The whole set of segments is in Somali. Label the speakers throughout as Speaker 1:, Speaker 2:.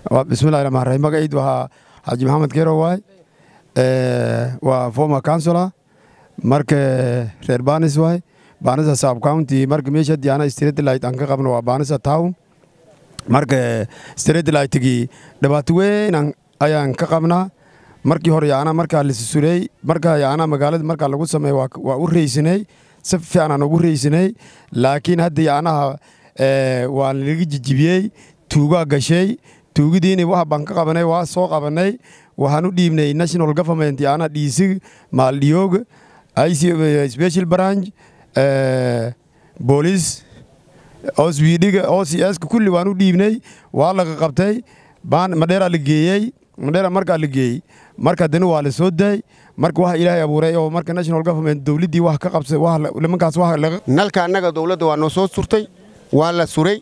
Speaker 1: bismillahi raxmaan raxiim magaciid waa xaaji maxamed keero waay waa former councilor marka reer banis waay banisa sub county marka meesha haddii ana street light aan ka qabno waa banisa town marka street lightgii dhibaato weyn ayaan ka qabnaa markii hore yaana markaa lasusurey markaa yaana magaalada markaa lagu sameey waa u reysanay si fiican aan ugu reysanay laakiin hadda yaanaha waa laga jijibiyey tuugaa gashay tuugidiini wax baan ka qabanay waa soo qabanay waxaan u dhiibnay national government yaana dhiisig maaldhiyoog special branch boolice osbidhiga ocs kulli waan u dhiibnay waa laga qabtay madheeraa la geeyey madheera markaa la geeyey marka dani waa la soo daay marka waxa ilaahay abuuray oo marka national government dowladdii wax ka qabsay nimankaas wax laga
Speaker 2: nalka annaga dowladda waa noo soo surtay waa la suray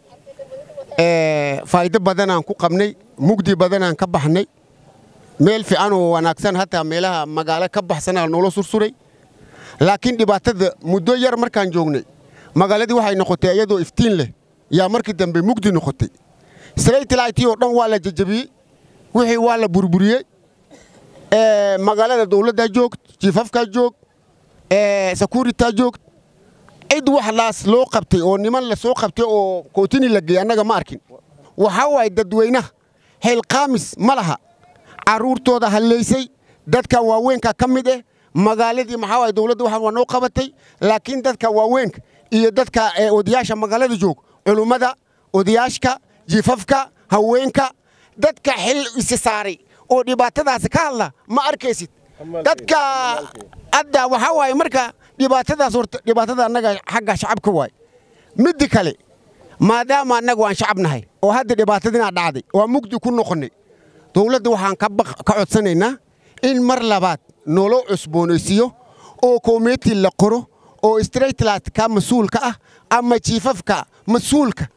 Speaker 2: faa'iido badanaan ku qabnay mugdi badanaan ka baxnay meel fiican oo wanaagsan hataa meelaha magaalo ka baxsanaa noola sursuray laakiin dhibaatada muddo yar markaan joognay magaaladii waxay noqotay iyadoo iftiin leh yaa markii dambe mugdi noqotay slaytlightii oo dhan waa la jajabiyey wixii waa la burburiyey magaalada dowladdaa joogd jiifafkaa joog securitaa joogd cid wax laas loo qabtay oo niman la soo qabtay oo kootini la geeyey annaga ma arkin waxaa waaye dadweynaha heylqaamis ma laha carruurtooda hallaysay dadka waaweynka ka mid eh magaaladii maxaa waaye dowladda waxaan waa noo qabatay laakiin dadka waaweynka iyo dadka odayaasha magaalada joog culummada odayaashka jiifafka haweenka dadka xil isi saaray oo dhibaatadaasi ka hadla ma arkaysid dadka hadda waxaa waaye marka dhibaatadaas horta dhibaatada annaga xagga shacabka waay middi kale maadaama annagu aan shacab nahay oo hadda dhibaatadinaa dhacday waa mugdi ku noqonnay dowladda waxaan ka codsanaynaa in mar labaad nolo cusboonaysiiyo oo komiti la qoro oo straightlatka mas-uulka ah ama jiifafka mas-uulka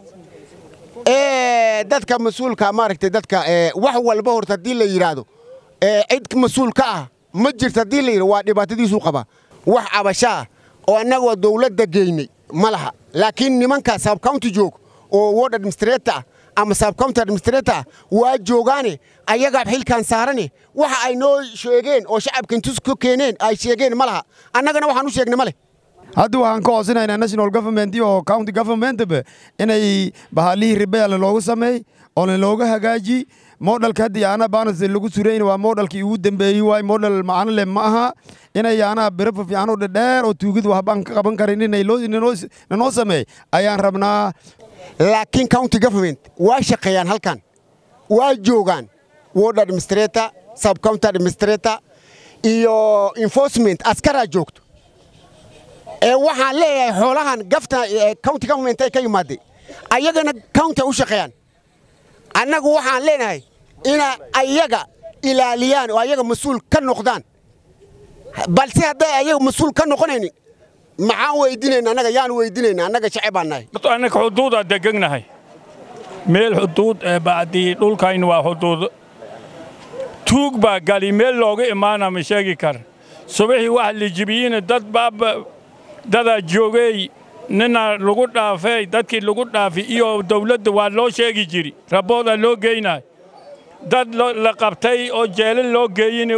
Speaker 2: dadka mas-uulka maaragtay dadka wax walba horta haddii la yidhaahdo cid mas-uul ka ah ma jirto haddii la yidhahdo waa dhibaatadiisuu qabaa wax cabashaa oo annaga dowladda geynay ma laha laakiin nimanka sabcounty joog oo ward administrator ah ama sabcounty administrator ah waa joogaane ayagaa xilkan saarane waxa ay noo sheegeen oo shacabka intus ku keeneen ay sheegeen ma laha annagana waxaan u sheegnay ma leh
Speaker 1: hadda waxaan ka codsanaynaa national government iyo county governmentba inay bahaalihii ribeele loogu sameey oo looga hagaaji moodhalka hadda yaana baanas lagu surayn waa moodhalkii ugu dambeeyey waay moodhal macano leh ma aha inay yaana birafa fiican oo dhadheer oo tuugid waxbaan ka qaban karin inay nanoo sameey ayaan rabnaa
Speaker 2: laakiin county government waa shaqeeyaan halkan waa joogaan ward administrator subcounty administrator iyo enforcement askaraa joogto waxaan leeyahay xoolahan gafta county government ay ka yimaadeen ayagana county u shaqeeyaan annagu waxaan leenahay ina ayaga ilaaliyaan oo ayaga mas-uul ka noqdaan balse hadday ayaga mas-uul ka noqonaynin maxaan weydiinayna annaga yaan weydiinayna annaga shacibaan nahay
Speaker 3: annaga xuduudaa degegnahay meel xuduud ee bacdii dhulkayn waa xuduud tuug baa gali meel looga imaana ma sheegi kara subaxii waxa la jibiyina dad baaba dadaa joogey nina lagu dhaafay dadkii lagu dhaafi iyo dawladda waa loo sheegi jiri raboodaa loo geynay dad la qabtay oo jeelal loo geeyini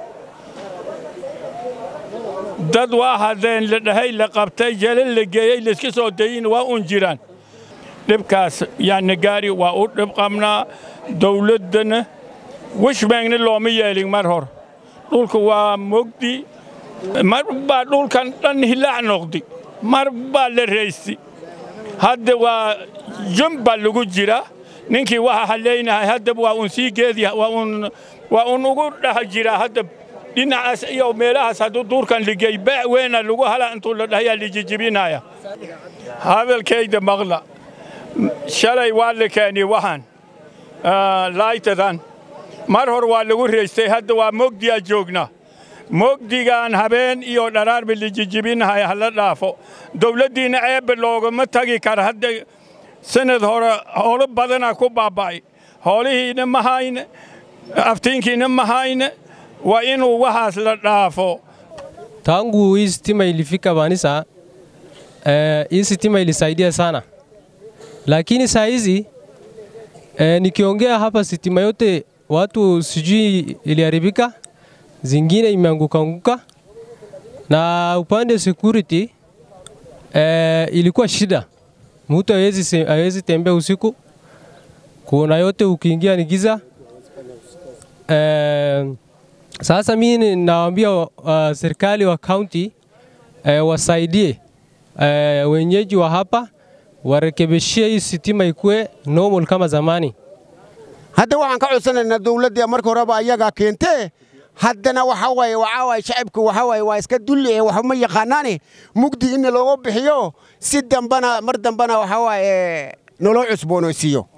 Speaker 3: dad waa hadeen la dhahay la qabtay jeelal la geeyey layska soo dayin waa un jiraan dhibkaas yaani gaari waa u dhib qabnaa dawladdana wishmeegna looma yeelin mar hor dhulka waa mogdi mar baa dhulkan dhan hilaac noqdi mar baa la raysti hadda waa jum baa lagu jira ninkii waxa hallaynahay hadda waa un sii geedi waa un ugu dhex jira hadda dhinacaas iyo meelahaas hadduu duurkan ligey beec weyna lagu hala intuu la dhahayaa lijijibinaya hadalkayda maqla shalay waa la keenay waxaan laaytadan mar hor waa lagu raystay hadda waa mogdiyaa joognaa mogdigaan habeen iyo dharaarba lijijibinahay hala dhaafo dawladdiina ceebba loogama tagi kara hadda sanad hore hoolo badanaa ku baaba'ay hoolihiina ma hayne aftiinkiina ma hayne waa inuu waxaas la dhaafo
Speaker 4: tangu hii stima ilifika Banisa eh, hii stima ilisaidia sana, lakini saa hizi E, nikiongea hapa sitima yote watu sijui iliharibika, zingine imeanguka anguka, na upande security e, ilikuwa shida, mtu hawezi se- hawezi tembea usiku, kuna yote ukiingia ni giza. E, sasa mimi nawaambia uh, serikali wa county e, wasaidie e, wenyeji wa hapa warekebishie hii sitima ikuwe normal kama zamani.
Speaker 2: hadda waxaan ka codsanaynaa dowladda marka horeba ayagaa keentee haddana waxa waaye waxaa waaye shacibku waxa waaye waa iska dulli ee waxuma yaqaanaane mugdi in looga bixiyo si dambana mar dambana waxa waaye naloo cusboonaysiiyo